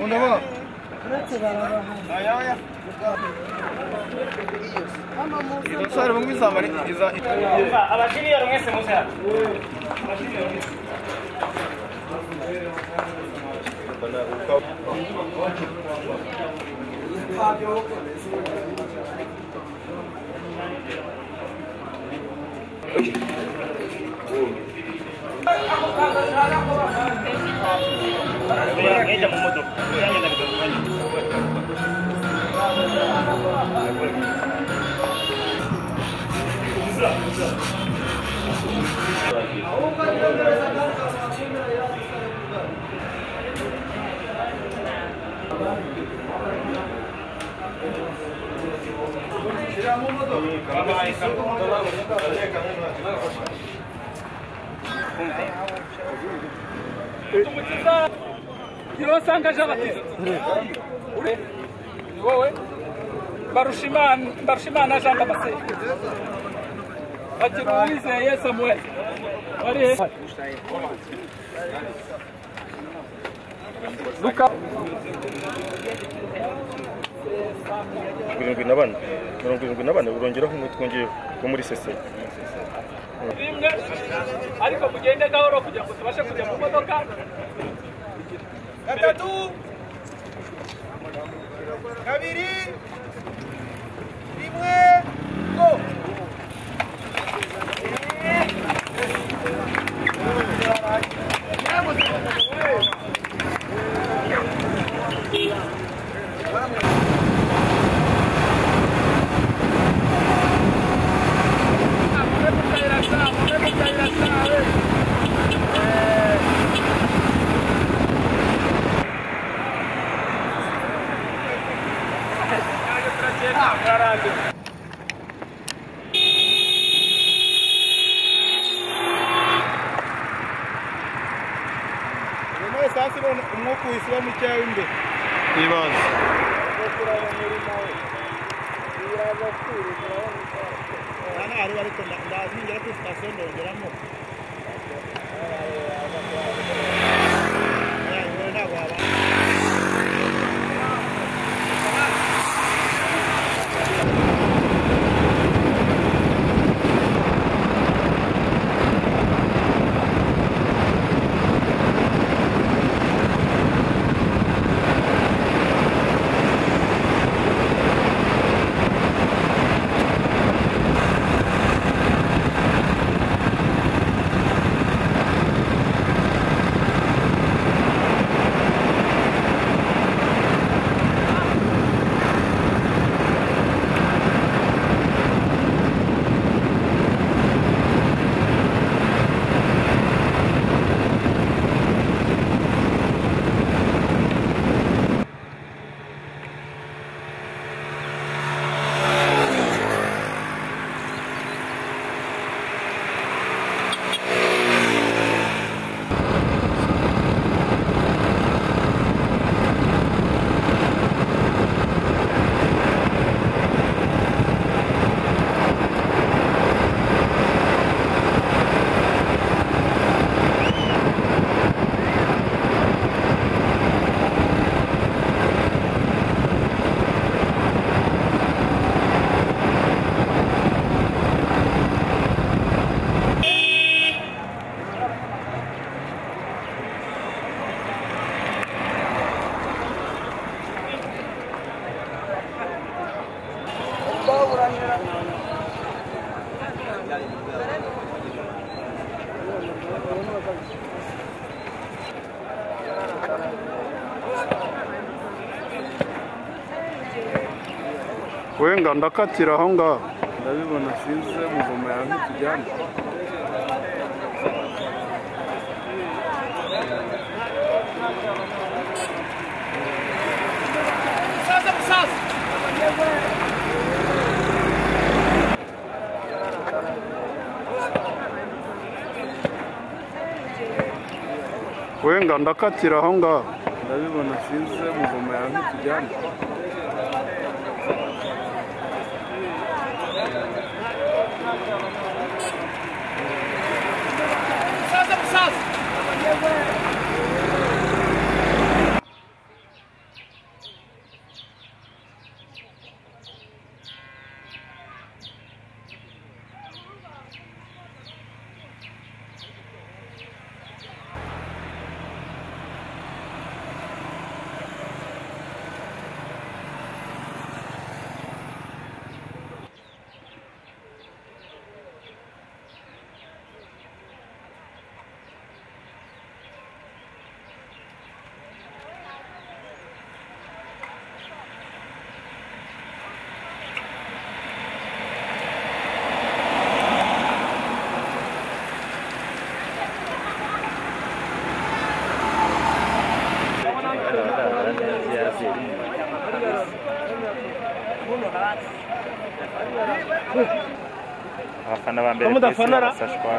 Onda Umusore mu izamba ritigeza abakiriya mwese muze hano mwajya mu modoka yanjye ndabigarukanye ntibasanga aje abatiza ure ni wowe barushimana barushimana jean damascene bagira uwizeye samuel wari he luka irindwi na bane mirongo irindwi na bane urongeraho umwe twongeye wo muri sese rimwe ariko mugende gahoro kugira ngo tubashe kujya mu modoka gatatu kabiri rimwe go nyuma y'esansi umwuka uhise uba mukeya w'imbere ibanze aha ni ahari ariko ndazingira kuri sitasiyo ndongeramo ntabwo wabana wenga ndakatira aho ngaho ndabibona sinzi muvoma yawe ntitujyane musaza musaza wenga ndakatira aho ngaho ndabibona sinzi muvoma yawe ntitujyane musaza musaza abafana ba mbere Abamudafana kw'isi ra- basashwa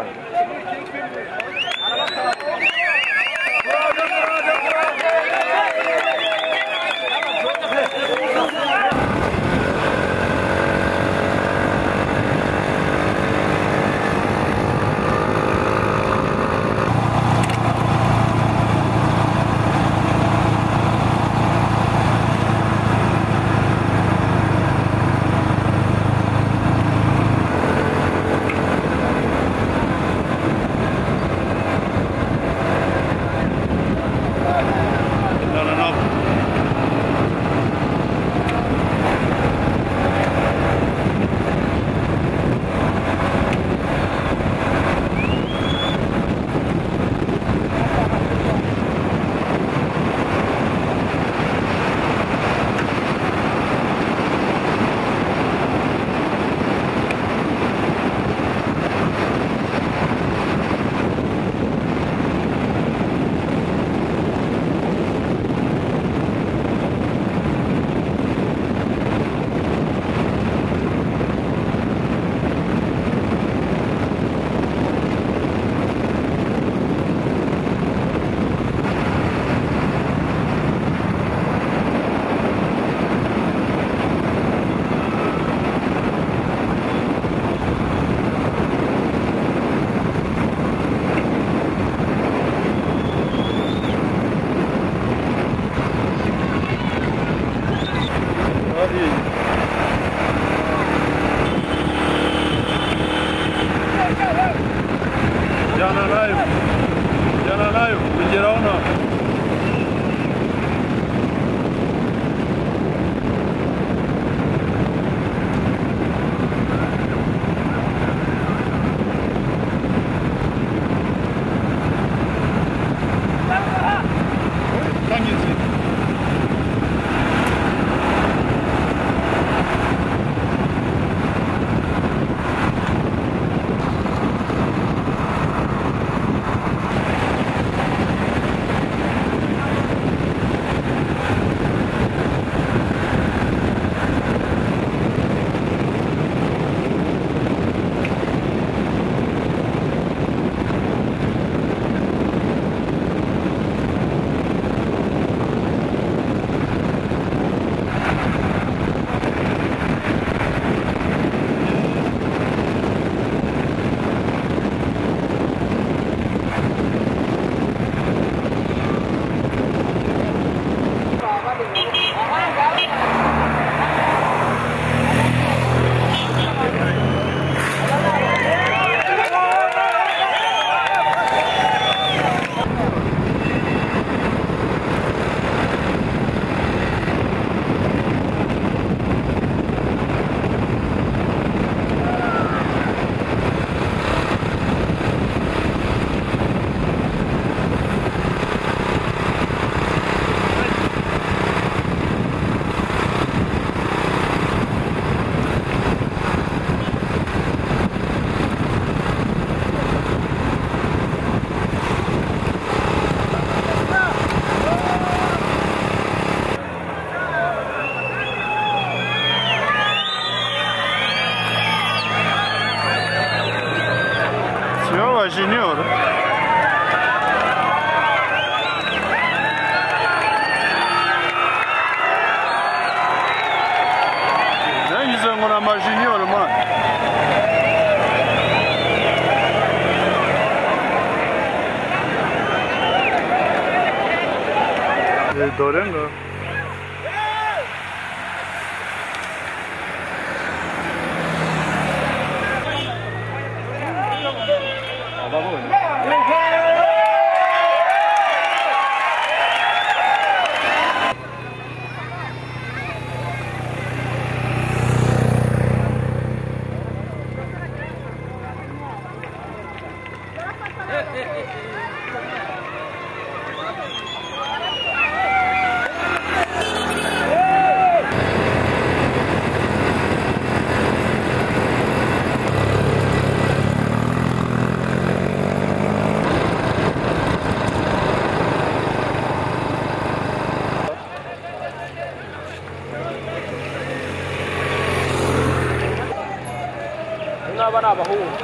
Jana live. Jana live. Tugireho Kiyoba Junior. Nanyuze ngo ni amajunior man. Eh, Dore nga. kuba ari abahungu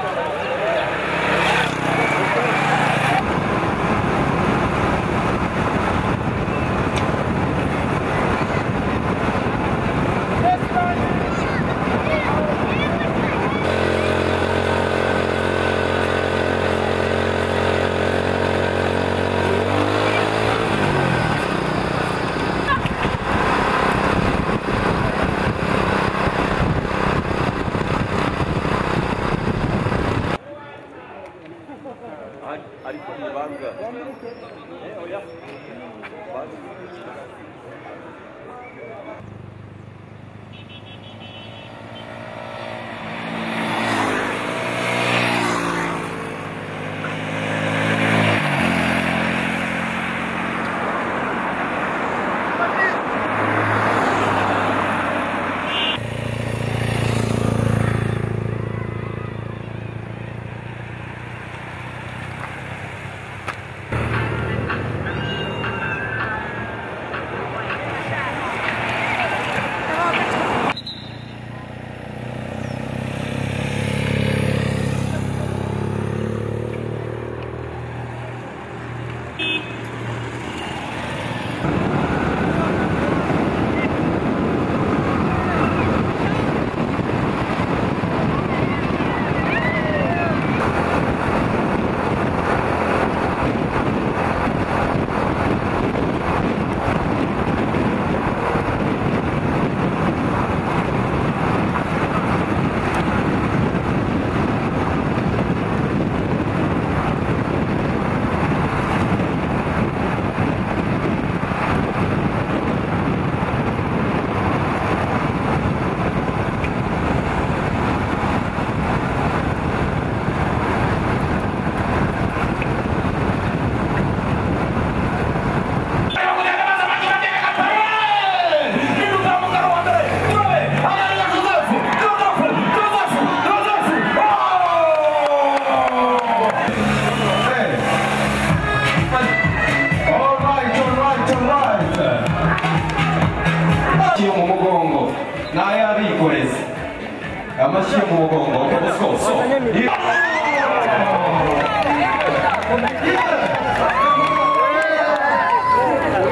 amashyi mu mugongo akabasikoso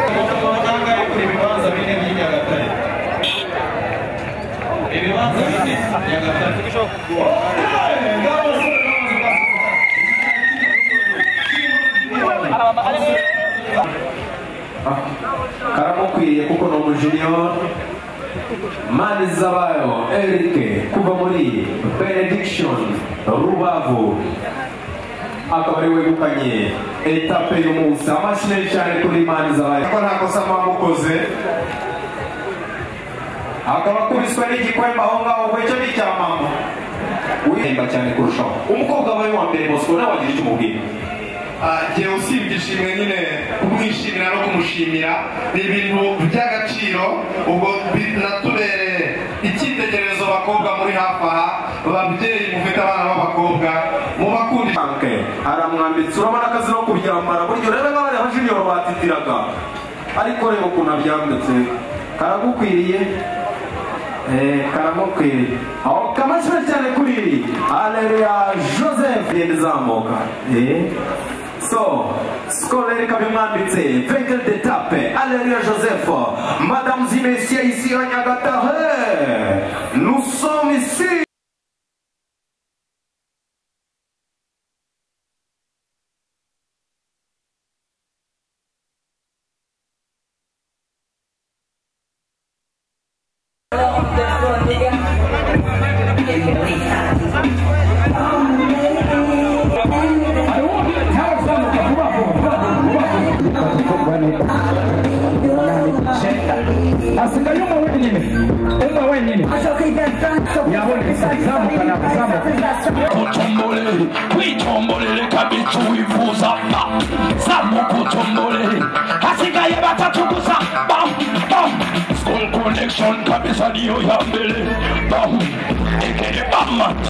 umugabo watangaye kuri ibibanza bine by'i nyagatare ibibanza bine nyagatare karamukwiye kuko ni umujiniyoni mani zabayo eric kuva muri benediction rubavu akaba ari wegukanye etape y'umunsi amashyi cyane kuri mani zabayo ko nta kosa mwamukoze akaba akubiswe n'igikwemba aho ngaho ngo icyo ni icya mama wihemba cyane kurushaho umukobwa wawe wa mbere bosco nawe wagira icyo umubwira njyewe usibye ishimwe nyine kumwishimira no kumushimira ni ibintu by'agaciro ubwo binatubereye icyitegererezo abakobwa muri hafi aha babyeyi mufite abana b'abakobwa mubakundishe banke aramwambitse urabona akazi no kubyambara buryo rero n'abari aho junior batitiraga ariko reba ukuntu abyambitse karagukwiriye Eh, karamukwiriye aho kamashira cyane kuri aleluya joseph yenda izamuka Eh, so skoro rero ikaba imwambitse venkel de tape aleluya joseph madamu zimesia isi ya nyagatahe nous sommes ici asigaye umwe wenyine umwe wenyine yabona izamuka nakuzamuka utombolele witombolele kabitsi wivuza pa zamuka utombolele hasigaye batatu gusa bam bam school connection kabisa niyo ya mbele bam ekeye bam